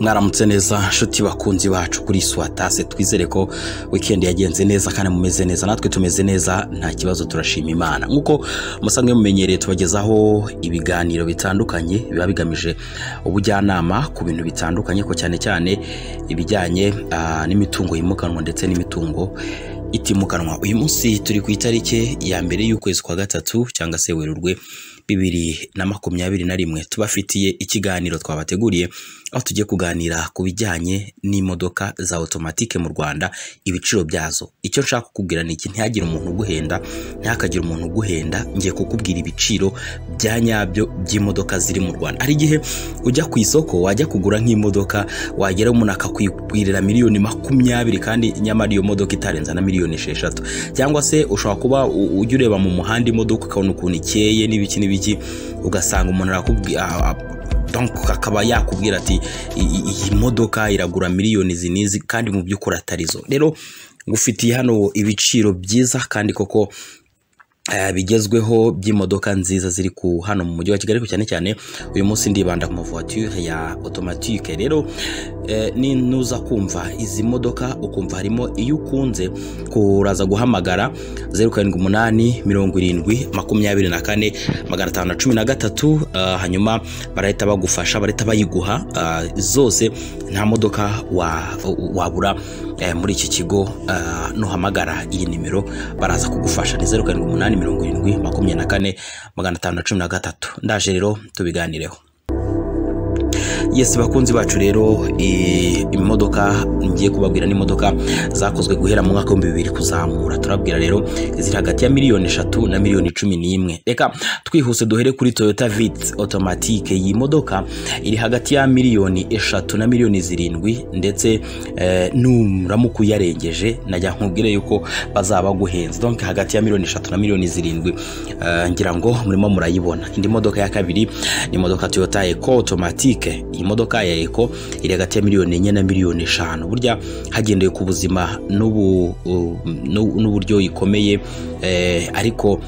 mwaramutse neza inshuti bakunzi bacu kuri suwatase twizere ko wikendi yagenze neza kandi mumeze neza natwe tumeze neza nta kibazo turashima imana nk'uko musanzwe mumenyereye tubagezaho ibiganiro bitandukanye biba bigamije ubujyanama ku bintu bitandukanye ko cyane cyane ibijyanye ah, n'imitungo yimukanwa ndetse n'imitungo itimukanwa uyu munsi turi ku itariki ya mbere y'ukwezi kwa gatatu cyangwa se werurwe bibiri na makumyabiri na rimwe tubafitiye ikiganiro twabateguriye aho tugiye kuganira ku bijyanye n'imodoka za otomatike mu rwanda ibiciro byazo icyo nshaka kukubwira ni iki ntihagire umuntu uguhenda ntihakagire umuntu uguhenda ngiye kukubwira ibiciro bya nyabyo by'imodoka ziri mu rwanda hari igihe ujya ku isoko wajya kugura nk'imodoka wagera umuntu akakwigurira miliyoni makumyabiri kandi nyamara iyo modoka itarenza na miliyoni esheshatu cyangwa se ushobora kuba u- ujya ureba mu muhanda imodoka ukabona ukuntu ikeye n'ibiki n'ibiki ugasanga umuntu arakubwira a- a- donc akaba yakubwira ati "I- i- iyi modoka iragura miliyoni izi n'izi kandi mu by'ukuri atarizo rero ngufitiye hano ibiciro byiza kandi koko eh, bigezweho by'imodoka nziza ziri ku hano mu mujyi wa kigali ariko cyane cyane uyu munsi ndibanda ku mavoiture ya automatique rero eh, ni nuza kumva izi modoka ukumva harimo iyo ukunze kuraza guhamagara zeru karindwi umunani mirongo irindwi makumyabiri na kane magana atanu na cumi na gatatu ah, hanyuma barahita bagufasha barahita bayiguha ah, zose nta modoka wa- wabura eh, muri iki kigo ah, nuhamagara iyi nimero baraza kugufasha ni zeru karindwi umunani mirongo irindwi makumyabiri na kane magana atanu na cumi na gatatu ndaje rero tubiganireho yesi bakunzi bacu rero eh, imodoka ngiye kubabwira n'imodoka zakozwe guhera mu mwaka w'ibihumbi bibiri kuzamura turabwira rero ziri hagati ya miliyoni eshatu na miliyoni cumi n'imwe reka twihuse duhere kuri toyota vit automatique iyi modoka iri hagati ya miliyoni eshatu na miliyoni zirindwi ndetse eh, nuramuka uyarengeje najya nkubwire yuko bazaba baguhenze donc hagati ya miliyoni eshatu na miliyoni zirindwi eh, ngira ngo murimo murayibona indi modoka ya kabiri ni imodoka toyota eco automatique iyi modoka ya eco iri hagati ya miliyoni enye na miliyoni eshanu burya hagendewe ku buzima n'ubu- u- n'u- n'uburyo ikomeye eh, ariko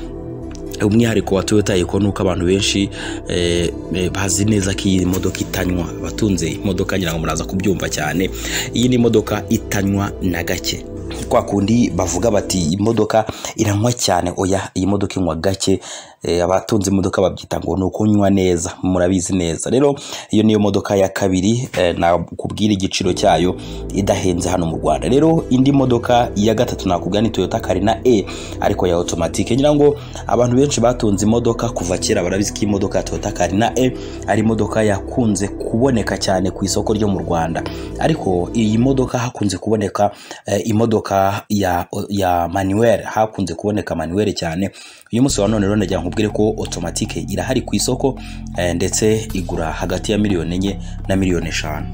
umwihariko wa toyota yego ni uko abantu benshi eh, eh, bazi neza ko iyi modoka itanywa abatunze imodoka ngira ngo muraza kubyumva cyane iyi ni imodoka itanywa na gake kwa kundi bavuga bati imodoka iranywa cyane oya iyi modoka inywa gake eh, abatunze imodoka babyita ngo ni ukunywa neza murabizi neza rero iyo niyo modoka ya kabiri eh, nakubwira igiciro cyayo idahenze hano mu rwanda rero indi modoka ya gatatu nakubwira ni toyota karina e ariko ya otomatike ngira ngo abantu benshi batunze imodoka kuva kera barabizi ko imodoka ya toyota karina e ari imodoka yakunze kuboneka cyane ku isoko ryo mu rwanda ariko iyi modoka hakunze kuboneka eh, imodoka ya, ya manuel hakunze kuboneka manuel cyane uyu munsi wa none rero ndagira nkubwire ko otomatike irahari ku isoko eh, ndetse igura hagati ya miliyoni enye na miliyoni eshanu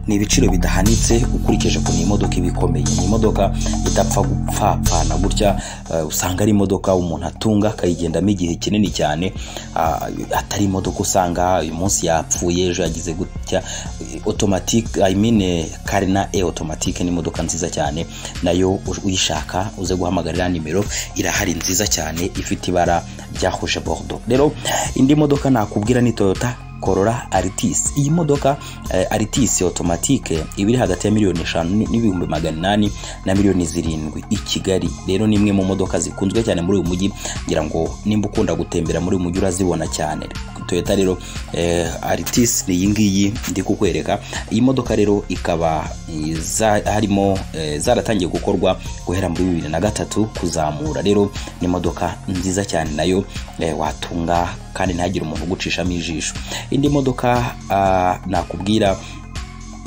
ni ibiciro bidahanitse ukurikije ukuntu iyi modoka iba ikomeye ni imodoka idapfa gupfapfana gutya eh, usanga ari imodoka umuntu atunga akayigendamo igihe kinini cyane ah, atari imodoka usanga uyu munsi yapfuye ejo yagize gutya otomatike i mean eh, karina e otomatike ni imodoka nziza cyane nayo uj- uyishaka uze guhamagarira nimero irahari nziza cyane ifite ibara rya rouge bordeaux rero indi modoka nakubwira ni toyota korora aritisi iyi modoka eh, aritisi otomatike iba iri hagati ya miliyoni eshanu n- n'ibihumbi magana inani na miliyoni zirindwi i kigali rero ni imwe mu modoka zikunzwe cyane muri uyu mujyi ngira ngo nimba ukunda gutembera muri uyu mujyi urazibona cyane toyota rero eh, aritisi ni iyi ngiyi ndi kukwereka iyi modoka rero ikaba eh, za- harimo eh, zaratangiye gukorwa guhera muri bibiri na gatatu kuzamura rero ni imodoka nziza cyane nayo eh, watunga kandi ntihagire umuntu ugucishamo ijisho indi modoka ah, nakubwira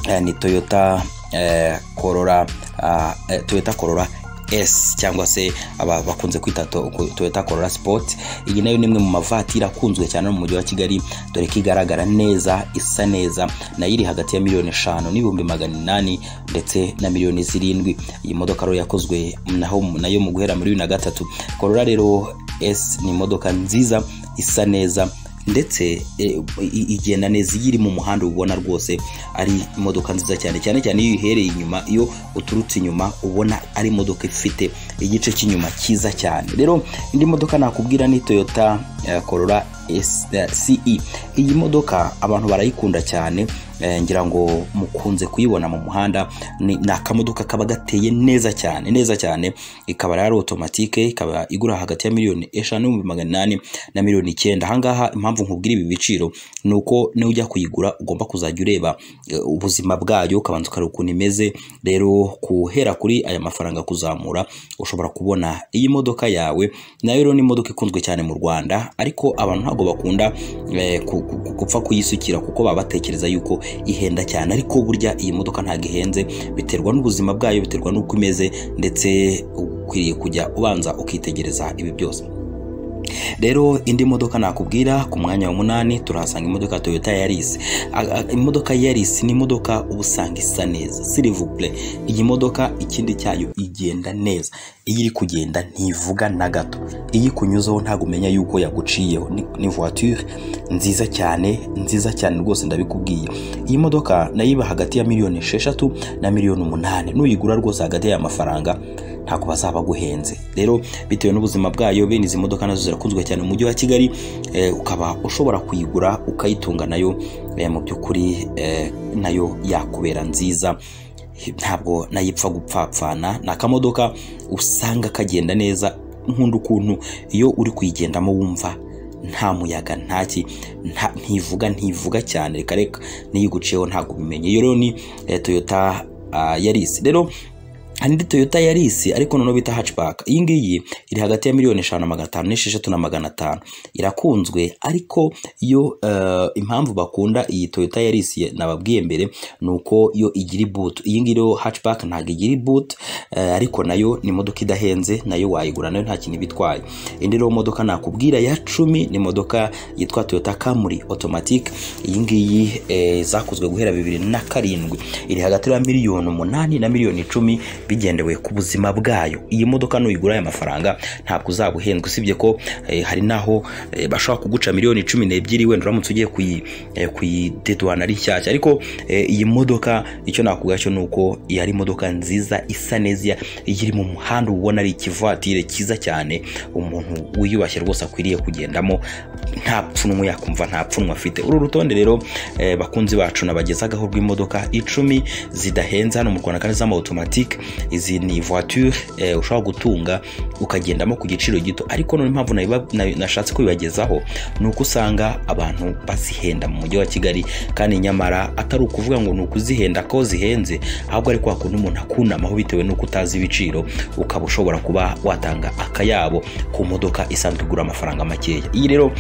eh, ni toyota eh, korora ah, eh, toyota korora S cyangwa se aba- bakunze kwita to- ku- Toyota Corolla Sport iyi nayo ni imwe mu mavatiri akunzwe cyane mu mujyi wa Kigali dore ko igaragara neza isa neza nayo iri hagati ya miliyoni eshanu n'ibihumbi magana inani ndetse na miliyoni zirindwi iyi modoka rero yakozwe naho nayo mu guhera muri bibiri na gatatu Corolla rero S ni imodoka nziza isa neza ndetse eh, i- igenda neza iyo iri mu muhanda uba ubona rwose ari imodoka nziza cyane cyane cyane iyo uyihereye inyuma iyo uturutse inyuma ubona ari imodoka ifite igice cy'inyuma cyiza cyane rero indi modoka nakubwira ni toyota eh, corolla S- eh, ce iyi modoka abantu barayikunda cyane eh, ngira ngo mukunze kuyibona mu muhanda ni ni akamodoka kaba gateye neza cyane neza cyane ikaba rero ari otomatike ikaba igura hagati ya miliyoni eshanu n'ibihumbi magana inani na miliyoni icyenda ahangaha impamvu nkubwira ibi biciro ni uko niyo ujya kuyigura ugomba kuzajya ureba eh, ubuzima bwayo ukabanza ukareba ukuntu imeze rero guhera kuri aya mafaranga kuzamura ushobora kubona iyi modoka yawe nayo rero ni imodoka ikunzwe cyane mu rwanda ariko abantu ntabwo bakunda eh, ku- ku- ku- gupfa kuyisukira kuko baba batekereza yuko ihenda cyane ariko burya iyi modoka ntabwo ihenze biterwa n'ubuzima bwayo biterwa n'uko imeze ndetse ukwiriye kujya ubanza ukitegereza ibi byose rero indi modoka nakubwira ku mwanya wa munani turahasanga imodoka ya toyota yarisi imodoka yarisi ni imodoka uba usanga isa neza sirivupure iyi modoka ikindi cyayo igenda neza iyo iri kugenda ntivuga na gato iyo ikunyuzeho ntabwo umenya yuko yaguciyeho ni, ni voiture nziza cyane nziza cyane rwose ndabikubwiye iyi modoka nayo iba hagati ya miliyoni esheshatu na miliyoni umunani nuyigura rwose hagati y'aya mafaranga ntabwo bazaba guhenze rero bitewe n'ubuzima bwayo bene izi modoka nazo zirakunzwe cyane mu mujyi wa kigali eh, ukaba ushobora kuyigura ukayitunga nayo eh, mu by'ukuri eh, nayo yakubera nziza ntabwo nayipfa gupfapfana ni akamodoka usanga kagenda neza nkunda ukuntu iyo uri kuyigendamo wumva nta muyaga ntaki nta- ntivuga ntivuga cyane reka reka niyo iguciyeho ntabwo ubimenye iyo rero ni eh, toyota ah, yarisi rero hari indi toyota yarisi ariko noneho bita hatchback iyi ngiyi iri hagati ya miliyoni eshanu na magana atanu n'esheshatu na magana atanu irakunzwe ariko yo eh, impamvu bakunda iyi toyota yarisi nababwiye mbere ni uko yo igira ibutu iyi ngiyi rero hatchback ntabwo igira ibutu eh, ariko nayo ni imodoka idahenze nayo wayigura nayo nta kintu iba itwaye indi rero modoka nakubwira ya cumi ni imodoka yitwa toyota kamuri automatic iyi ngiyi eh, zakozwe guhera bibiri na karindwi iri hagati ya miliyoni umunani na miliyoni icumi bigendewe ku buzima bwayo iyi modoka nuyigura aya mafaranga ntabwo uzaba uhendwa usibye ko eh, hari naho eh, bashobora kuguca miliyoni cumi n'ebyiri wenda uramutse ugiye kuyi- eh, kuyideduhana ari nshyashya ariko eh, iyi modoka icyo nakubwira cyo ni uko iyi ari imodoka nziza isa neza iri mu muhanda ubona ari ikivatire cyiza cyane umuntu wiyubashye rwose akwiriye kugendamo nta pfunwe yakumva nta pfunwe afite uru rutonde rero eh, bakunzi bacu nabagezagaho rw'imodoka icumi zidahenze hano mu rwanda kandi z'amautomatike izi ni voiture eh, ushobora gutunga ukagendamo ku giciro gito ariko none impamvu nabiba- na- nashatse kubibagezaho ni uko usanga abantu bazihenda mu mujyi wa kigali kandi nyamara atari ukuvuga ngo ni ukuzihenda ko zihenze ahubwo ari kwa kundi umuntu akunamaho bitewe n'uko utazi ibiciro ukaba ushobora kuba watanga akayabo ku modoka isanzwe igura amafaranga makeya iyi rero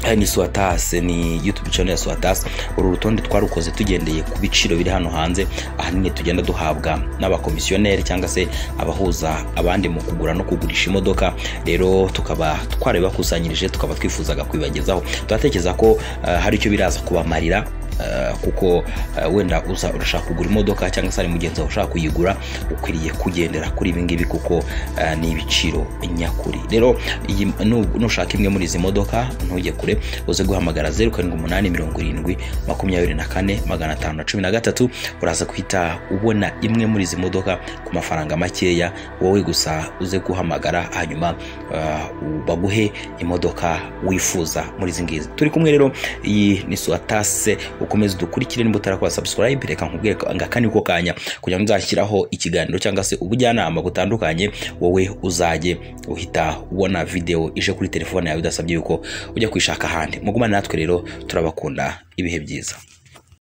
Aya ni Suatase ni YouTube channel ya Suatase uru rutonde twarukoze tugendeye ku biciro biri hano hanze ahanini tugenda duhabwa n'abakomisiyoneri cyangwa se abahuza abandi mu kugura no kugurisha imodoka rero tukaba twarabibakusanyirije tukaba twifuzaga kubibagezaho turatekereza ko eh, hari icyo biraza kubamarira eh, kuko eh, wenda uza urashaka kugura imodoka cyangwa se hari mugenzi wawe ushaka kuyigura ukwiriye kugendera kuri ibi ngibi kuko eh, ni ibiciro nyakuri rero iyi- nu- nushaka imwe muri izi modoka ntujye kure uze guhamagara zeru karindwi umunani mirongo irindwi makumyabiri na kane magana atanu na cumi na gatatu uraza guhita ubona imwe muri izi modoka ku mafaranga makeya wowe gusa uze guhamagara hanyuma eh, baguhe imodoka wifuza muri izi ngizi turi kumwe rero iyi ni suwatase ukomeze dukurikire nimba utarakora subscribe reka nkubwire ko- nga kani ko kanya kugira ngo nzashyiraho ikiganiro cyangwa se ubujyanama butandukanye wowe uzajye uhita ubona video ije kuri telefone yawe bidasabye yuko ujya kuyishaka ahandi mugumane natwe rero turabakunda ibihe byiza